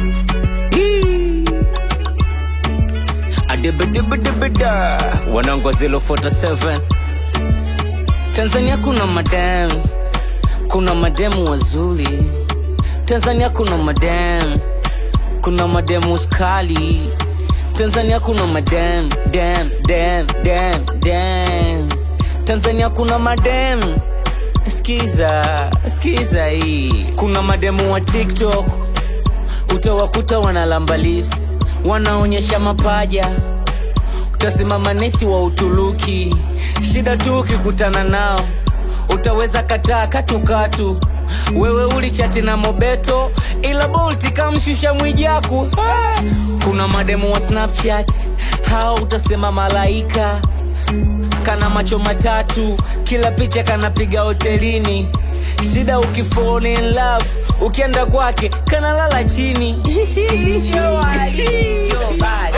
Hii. Adibidibidibida. wanangu wa 047 Tanzania kuna madam, kuna mademu wazuri. Tanzania kuna madam, kuna mademu skali. Tanzania kuna madam, dam, dam, dam, dam. Tanzania kuna madam, skiza, skiza hii. Kuna mademu wa TikTok, utawakuta wanalamba lips, wanaonyesha mapaja utasema manesi wa Uturuki. Shida tu ukikutana nao, utaweza kataa katukatu. Wewe ulichati na Mobeto, ila Bolti kamshusha Mwijaku. Ah! Kuna mademu wa Snapchat, hao utasema malaika. Kana macho matatu, kila picha kanapiga hotelini. Shida ukifall in love, ukienda kwake kanalala chini. Yo, Ali. Yo, bad.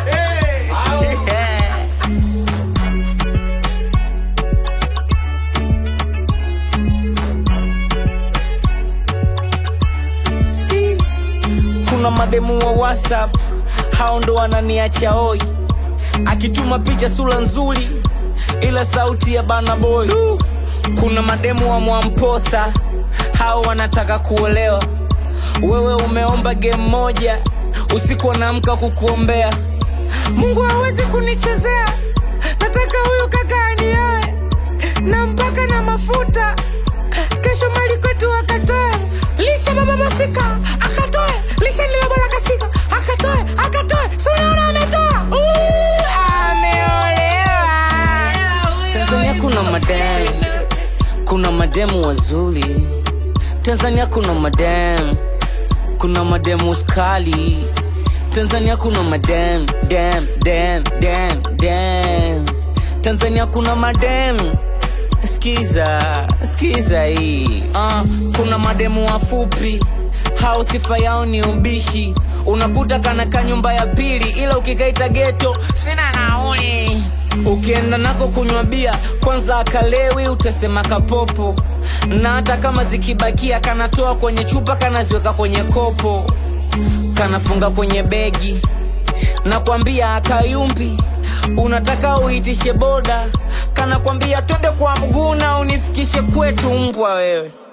kuna mademu wa whatsapp hao ndo wananiacha oi akituma picha sura nzuri ila sauti ya bana boy kuna mademu wa mwamposa hao wanataka kuolewa wewe umeomba game moja usiku wanaamka kukuombea mungu hawezi kunichezea nataka huyu kaka anioe na mpaka na mafuta kesho mali kwetu akatoe lisha baba masika akatoe lisha lilobola kasika akatoe akatoe sunaona ametoa Uu, ameolewa tanzania kuna madem kuna mademu wazuri tanzania kuna madem kuna mademu skali tanzania kuna madem dem dem dem dem tanzania kuna madem skiza skiza hii uh, kuna mademu wafupi hao sifa yao ni ubishi unakuta kanaka nyumba ya pili ila ukikaita geto sina nauli ukienda nako kunywa bia kwanza akalewi utasema kapopo na hata kama zikibakia kanatoa kwenye chupa kanaziweka kwenye kopo kanafunga kwenye begi nakwambia akayumbi unataka uitishe boda kanakwambia twende kwa mguu na unifikishe kwetu mbwa wewe